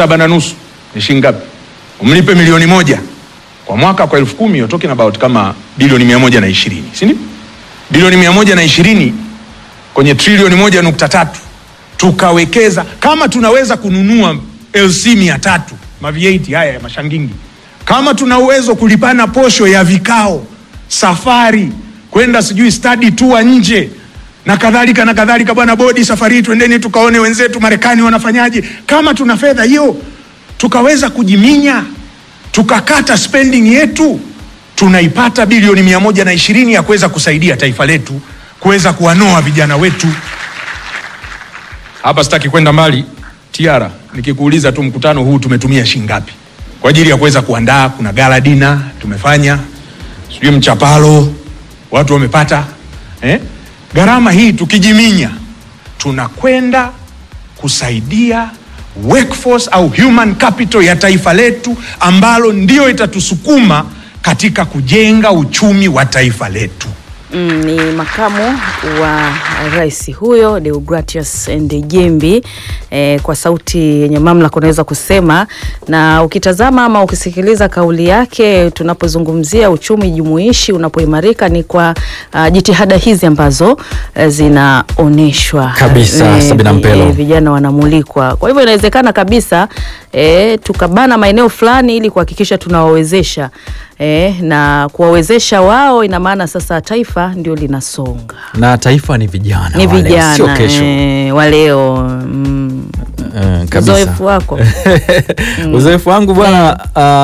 saba na nusu ni shilingi ngapi? Umlipe milioni moja kwa mwaka, kwa elfu kumi you're talking about kama bilioni mia moja na ishirini si ndio? Bilioni mia moja na ishirini kwenye trilioni moja nukta tatu tukawekeza. Kama tunaweza kununua LC mia tatu ma V8 haya ya mashangingi, kama tuna uwezo kulipana posho ya vikao, safari kwenda sijui study tour nje na kadhalika na kadhalika. Bwana bodi, safari hii twendeni tukaone wenzetu Marekani wanafanyaje. Kama tuna fedha hiyo tukaweza kujiminya tukakata spending yetu, tunaipata bilioni mia moja na ishirini ya kuweza kusaidia taifa letu kuweza kuwanoa vijana wetu. Hapa sitaki kwenda mbali Tiara, nikikuuliza tu mkutano huu tumetumia shilingi ngapi kwa ajili ya kuweza kuandaa? Kuna gala dina tumefanya, sijui mchapalo watu wamepata eh? Gharama hii tukijiminya, tunakwenda kusaidia workforce au human capital ya taifa letu ambalo ndio itatusukuma katika kujenga uchumi wa taifa letu. Mm, ni makamu wa rais huyo Deogratius Ndejembi eh, kwa sauti yenye mamlaka unaweza kusema, na ukitazama ama ukisikiliza kauli yake, tunapozungumzia uchumi jumuishi unapoimarika ni kwa uh, jitihada hizi ambazo uh, zinaonyeshwa Kabisa, Sabina Mpelo. vijana wanamulikwa. Kwa hivyo inawezekana kabisa eh, tukabana maeneo fulani ili kuhakikisha tunawawezesha eh, na kuwawezesha wao, ina maana sasa taifa ndio linasonga na taifa ni vijana ni wale, vijana sio kesho eh, wa leo mm. Eh, kabisa. Uzoefu wako uzoefu wangu bwana,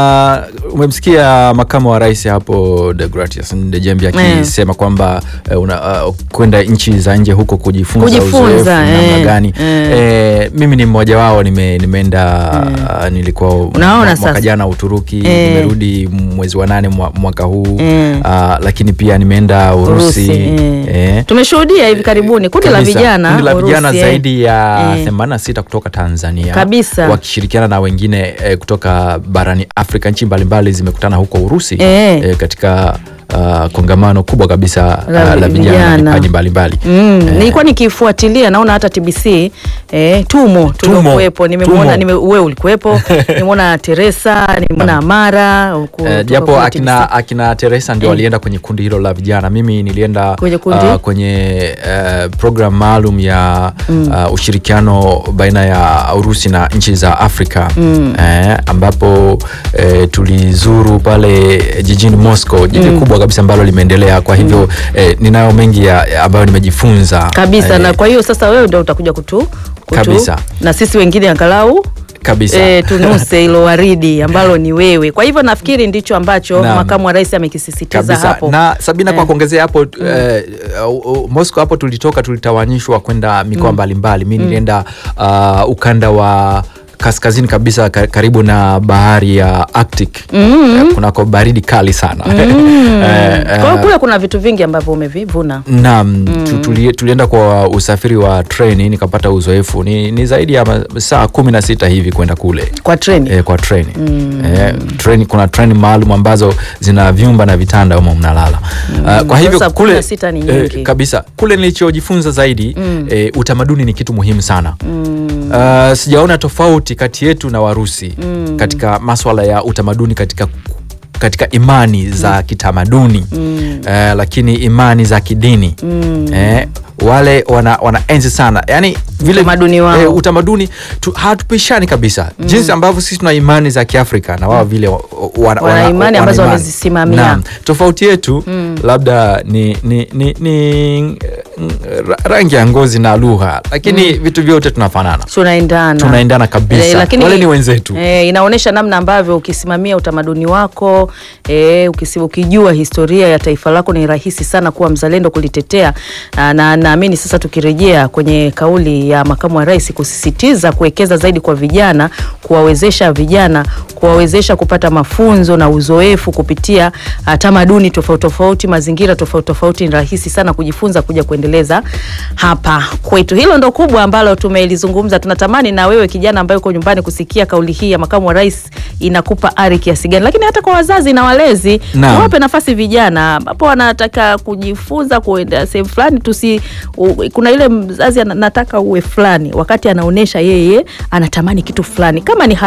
uh, umemsikia makamu wa rais hapo Deogratius Ndejembi akisema kwamba uh, una, uh, kwenda nchi za nje huko kujifunza, Kujifunza, uzoefu namna eh, gani eh. eh, mimi ni mmoja wao nime, nimeenda uh, nilikuwa Unaona mwa- sasa. mwaka jana Uturuki Eh. nimerudi mwezi wa nane mwa- mwaka huu Eh. uh, lakini pia nimeenda Urusi, Urusi, eh. eh. tumeshuhudia hivi karibuni kundi la Kabisa. vijana Kundi la vijana Urusi, eh. zaidi ya Eh. 86 kutoka Tanzania Kabisa. wakishirikiana na wengine eh, kutoka barani Afrika. Nchi mbalimbali zimekutana huko Urusi Eh. eh, katika uh, kongamano kubwa kabisa La uh, la vijana vijana. na vipaji mbalimbali Mm, nilikuwa nikifuatilia naona hata TBC eh, tumo tuliokuwepo, nimemwona tumo. nime, wewe ulikuwepo, nimeona Teresa, nimeona Amara huku Eh, kutoka japo kule akina, TBC. akina Teresa ndio Eh. walienda kwenye kundi hilo la vijana. Mimi nilienda Kwenye kundi? uh, kwenye uh, program maalum ya uh, ushirikiano baina ya Urusi na nchi za Afrika eh, ambapo eh, tulizuru pale jijini Moscow, jiji kubwa kabisa ambalo limeendelea. Kwa hivyo eh, ninayo mengi ya, ya ambayo nimejifunza kabisa eh, na kwa hiyo sasa wewe ndio utakuja kutu, kutu Kabisa. na sisi wengine angalau kabisa E, tunuse hilo waridi ambalo ni wewe. Kwa hivyo nafikiri ndicho ambacho Naam. makamu wa rais amekisisitiza kabisa hapo. na Sabina, kwa Eh. kuongezea hapo eh, uh, uh, Moscow hapo tulitoka, tulitawanyishwa kwenda mikoa mbalimbali. Mi nilienda uh, ukanda wa kaskazini kabisa ka- karibu na bahari ya Arctic eh, kunako baridi kali sana Eh, eh, Kwa hiyo kule kuna vitu vingi ambavyo umevivuna. Naam, tu- tuli, tulienda kwa usafiri wa treni nikapata uzoefu ni, ni zaidi ya ma- saa kumi na sita hivi kwenda kule Kwa treni. eh, kwa treni eh, treni kuna treni maalum ambazo zina vyumba na vitanda humo mnalala Ah, kwa hivyo Sasa kule 16 ni eh, nyingi. kabisa kule nilichojifunza zaidi eh, utamaduni ni kitu muhimu sana Ah, sijaona tofauti kati yetu na Warusi katika maswala ya utamaduni katika katika imani za kitamaduni eh, lakini imani za kidini eh, wale wana, wana enzi sana yani vile Utamaduni wao. eh, utamaduni tu, hatupishani kabisa jinsi ambavyo sisi tuna imani za Kiafrika na wao vile wa- wana, Wana imani ambazo imani. wamezisimamia. Naam. tofauti yetu labda ni, ni, ni, ni mm, ra- rangi ya ngozi na lugha lakini vitu vyote tunafanana tunaendana tunaendana kabisa Eh, lakini wale ni wenzetu eh, inaonyesha namna ambavyo ukisimamia utamaduni wako eh, ukisi, ukijua historia ya taifa lako ni rahisi sana kuwa mzalendo kulitetea na na- naamini sasa tukirejea kwenye kauli ya makamu wa rais kusisitiza kuwekeza zaidi kwa vijana kuwawezesha vijana kuwawezesha kupata mafunzo na uzoefu kupitia uh, tamaduni tofauti tofauti mazingira tofauti tofauti ni rahisi sana kujifunza kuja kuendeleza hapa kwetu hilo ndo kubwa ambalo tumelizungumza tunatamani na wewe kijana ambaye uko nyumbani kusikia kauli hii ya makamu wa rais inakupa ari kiasi gani lakini hata kwa wazazi na walezi Naam. tuwape nafasi vijana ambapo wanataka kujifunza kuenda sehemu fulani tusi u, kuna ile mzazi anataka uwe fulani wakati anaonyesha yeye anatamani kitu fulani kama ni